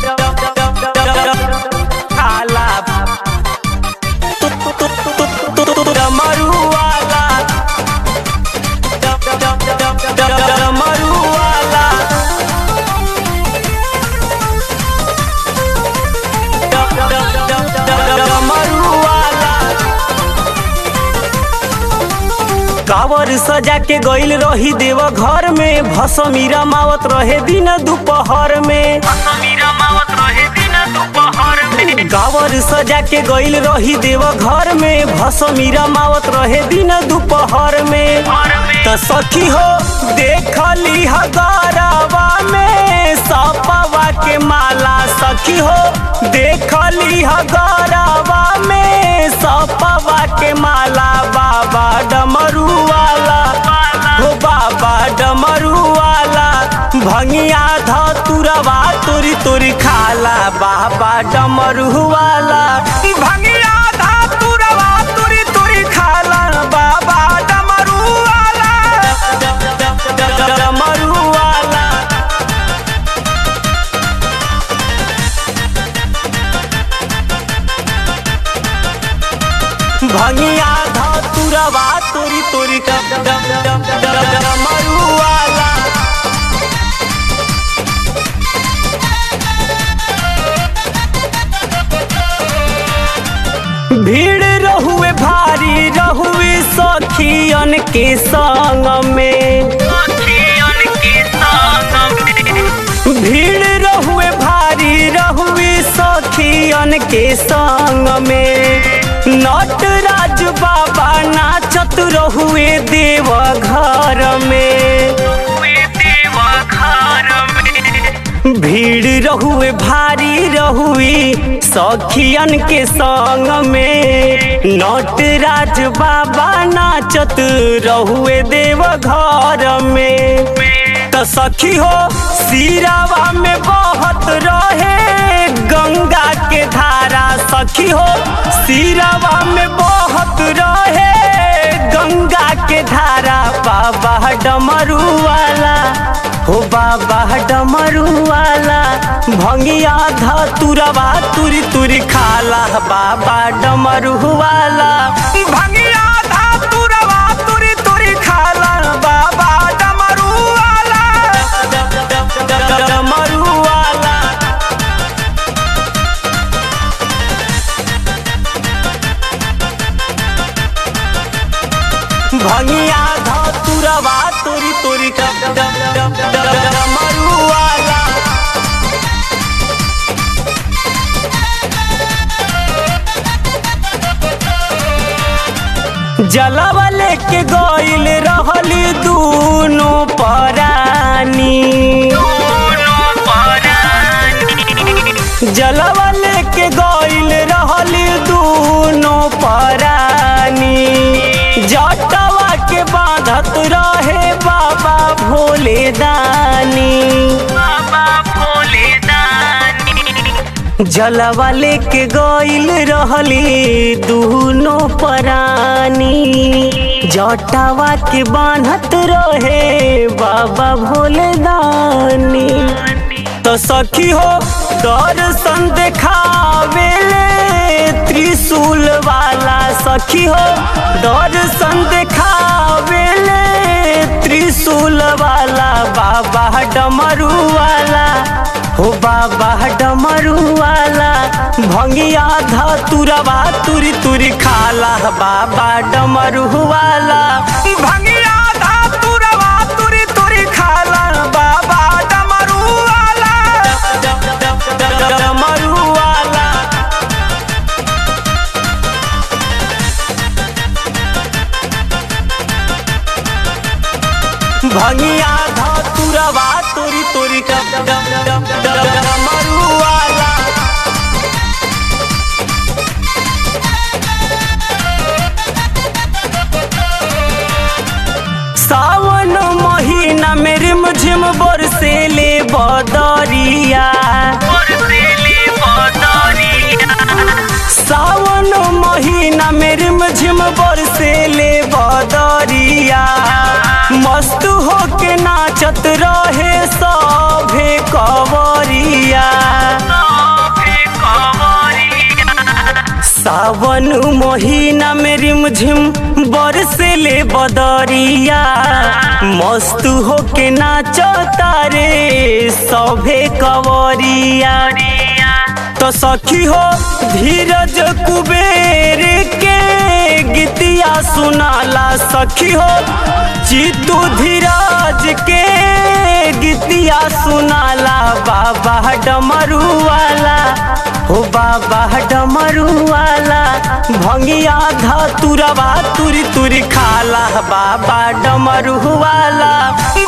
खाला डमरुआला डमरुआला डमरुआला कावर सजा के गइल रही देव घर में भसमी रमावत रहे दिन दोपहर में कावर सजा के गइल रही देव घर में भसमी रमावत रहे दिन दोपहर में त सखी हो देखली हगारावा में सपवा के माला सखी हो देखली हगारावा में सपवा के माला बाबा डमरू वाला हो बाबा डमरू वाला भंगिया धतुरवा तुरी तुरी खाला बाबा डमरू वाला भंगिया धतुरवा तुरी तुरी खाला बाबा डमरू वाला डमरू वाला भंगिया धतुरवा तुरी तुरी डमरू वाला भीड़ रहुए भारी रहुए सखियन के संग में भीड़ रहुए भारी रहुए सखियन के संग में नटराज बाबा नाचत रहुए देव घर में भीड़ रहुए भारी रहुए सखियन के संग में नटराज बाबा नाचत रहुए देव घर में त सखी हो सिरावा में बहत रहे गंगा के धारा सखी हो सिरावा में बहत रहे गंगा के धारा बाबा डमरू वाला हो बाबा डमरू वाला भंगिया धतुरवा तुरी तुरी खाला बाबा डमरू वाला भंगिया धतुरवा तुरी तुरी खाला बाबा डमरू वाला डमरू वाला भंगिया धतुरवा तुरी तुरी डमरू वाला जलवा लेके गइल रहली दूनो परानी जलवा लेके गइल रहली दूनो परानी जटवा के बांधत रहे बाबा भोले दानी जलवा लेके गइल रहली दूनो परानी जटावा के बांधत रहे बाबा भोले दानी तो सखी हो दर्शन देखावेले त्रिशूल वाला सखी हो दर्शन देखावेले त्रिशूल वाला बाबा डमरू वाला हो बाबा डमरू वाला भंगिया धतुरवा तुरी तुरी खाला बाबा डमरू वाला भंगिया धतुरवा तुरी तुरी खाला बाबा डमरू वाला डमरू वाला भंगिया धतुरवा तुरी तुरी डमरू वाला सावन महीना में रिमझिम बरसे ले बदरिया सावन महीना में रिमझिम बरसे ले बदरिया मस्त होके नाचत रहे सभे कवरिया सावन महीना में रिमझिम बरसे ले बदरिया मस्त होके नाचो तारे सभे कवरिया तो सखी हो धीरज कुबेर के गीतिया सुनाला सखी हो जीतू धीरज के गीतिया सुनाला बाबा डमरू वाला हो बाबा डमरू वाला भंगिया धतुरवा तुरी तुरी खाला बाबा डमरू वाला